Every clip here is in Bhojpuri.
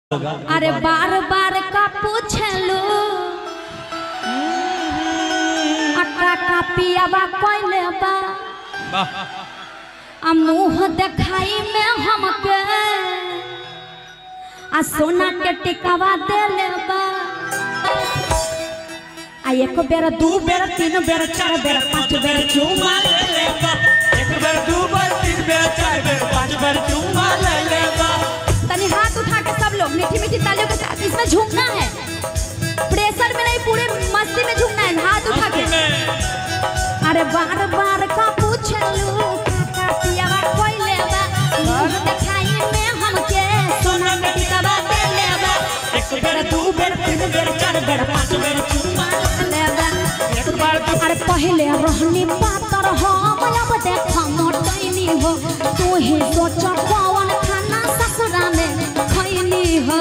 अरे बार बार का पूछलू अट्टा का पियाबा कोइले बा आ मुंह देखाई में हमके आ सोना के टिकावा देले बा आ एक बेर दू बेर तीन बेर चार बेर पाँच बेर चुमा ले लेबा एक बेर दू बेर तीन बेर चार बेर पांच बेर चुमा ले लेबा तनी हाथ उठा के सब लोग मीठी मीठी तालियों के साथ इसमें झूमना है प्रेशर में नहीं पूरे मस्ती में झूमना है हाथ उठा के अरे बार बार का पूछलू काका पियावा कोई लेबा मुंह देखाई में हमके सोना के टिकावा दे लेबा एक बेर दू बेर तीन बेर चार बेर पांच बेर चुमा लेबा एक बार दू अरे पहले रहनी पातर हो अब देख मोटैनी हो तू ही सोच कौन खाना ससुरा में खैनी हो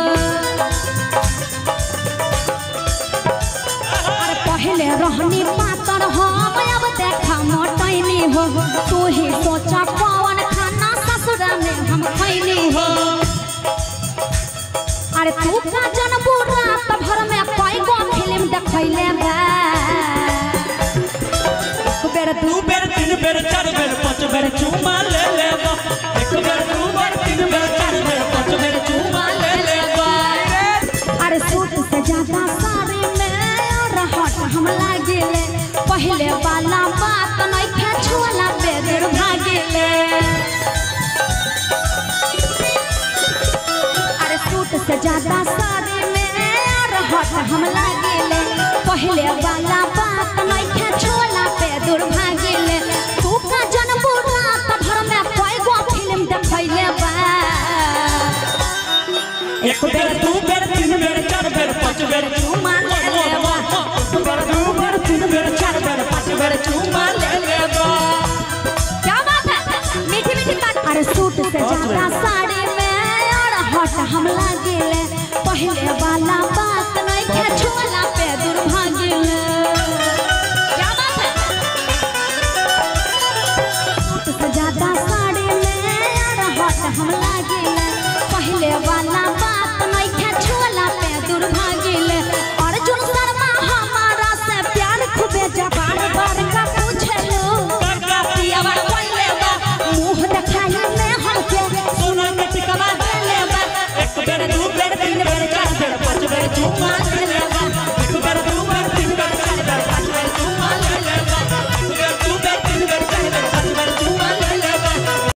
अरे पहले रहनी पातर हो अब देख मोटैनी हो तू ही सोच कौन खाना ससुरा में हम खैनी हो अरे तू का जनबू रात भर में कई गो फिल्म देखैले बा एक बेर दू दू बेर तीन बेर चार बेर पांच बेर चुमा ले लेबा एक बेर दू बेर तीन बेर चार बेर पांच बेर चुमा ले लेबा अरे सूट से ज्यादा साड़ी में रहट हम लागिले पहले वाला बात नहीं खे छुअला बेदर भागिले अरे सूट से ज्यादा साड़ी में रहट हम लागिले पहले वाला बात नहीं खे छुअला बेदर भागिले तू का जनबू रात भर में कई गो फिल्म देखैले बा एक बेर दू बेर तीन बेर चार बेर पांच बेर चुमा ले लेबा एक बेर दू बेर तीन बेर चार बेर पांच बेर चुमा ले लेबा क्या बात है मीठी मीठी बात अरे सूट से ज्यादा साड़ी में और हट हम लागिले पहले वाला बात नहीं के छोला पे दुर्भागिले क्या बात है सूट से ज्यादा साड़ी में और हट हम लागिले